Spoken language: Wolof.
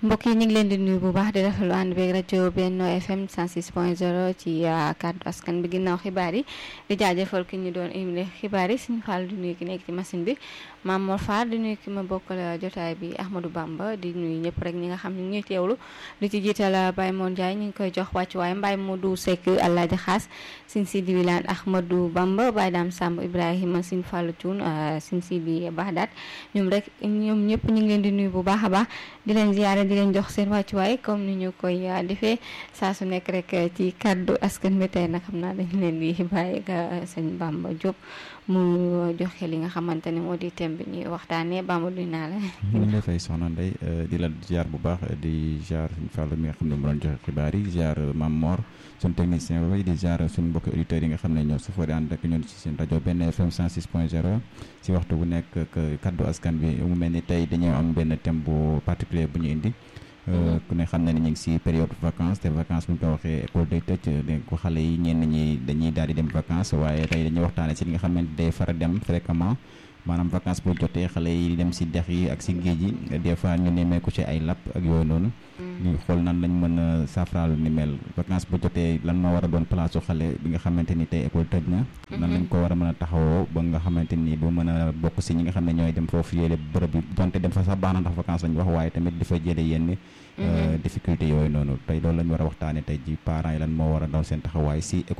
mbokk yi ñu ngi leen di nuyu bu baax di rafetlu ànd beeg rajo Benno FM 106.0 ci kàddu askan bi ginnaaw xibaar yi di jaajëfal ki ñu doon émile xibaar yi suñu faal di nuyu ki nekk ci machine bi Maam Mor Fall di nuyu ki ma bokkal jotaay bi Ahmadou Bamba di nuyu ñëpp rek ñi nga xam ne ñu ngi teewlu di ci jiital Baye Moon Ndiaye ñu ngi koy jox wàccuwaay Mbaye Modou Seck Alaaji Xaas Sine Sidi Wilane Ahmadou Bamba Baye Dame Samb Ibrahima Sine Fallou Thioune Sine Sidi Bahdat ñoom rek ñoom ñëpp ñu ngi leen di nuyu bu baax a baax di leen ziyaare di leen jox seen wàccuwaay comme ni ñu koy defee saa su nekk rek ci kàddu askan bi tey nag xam naa dañ leen di bàyyi ak sëñ Bamba Diop mu joxe li nga xamante ne moo di thème bi ñuy waxtaanee Bamba duy naa la. ñu ngi lay fay soxna Ndeye di la ziar bu baax di ziar suñu Fallou mi nga xam ne mu doon joxe xibaar yi ziar Mam Mor suñu technicien boobu di ziar suñu mbokki auditeurs yi nga xam ne ñoo safoo di ànd ak ñun ci seen rajo benn FM 106.0 ci waxtu bu nekk kaddu askan bi mu mel ni tey dañoo am benn thème bu particulier bu ñu indi. ku ne xam na ne ñu ngi si période vacances te vacances bu ñu ko waxee école day tëj dégg ko xale yi ñenn ñi dañuy daal di dem vacances waaye tey dañuy waxtaane si li nga xam ne day fara dem fréquemment maanaam vacances bu jotee xale yi dem si dex yi ak si géej yi des fois ñu nemmeeku ci ay lapp ak yooyu noonu ñu xool nan lañ mën a saafaraal ni mel vacances bu jotee lan moo war a doon place su xale bi nga xamante ni tey école tëj na nan lañ ko war a mën a taxawoo ba nga xamante ni du mën a bokk si ñi nga xam ne ñooy dem foofu yéele bërëb yi donte dem fa sax baax na ndax vacances lañ wax waaye tamit dafa jële yenn difficulté yooyu noonu tey loolu lañ war a waxtaane tey ji parents yi lan moo war a doon seen taxawaay si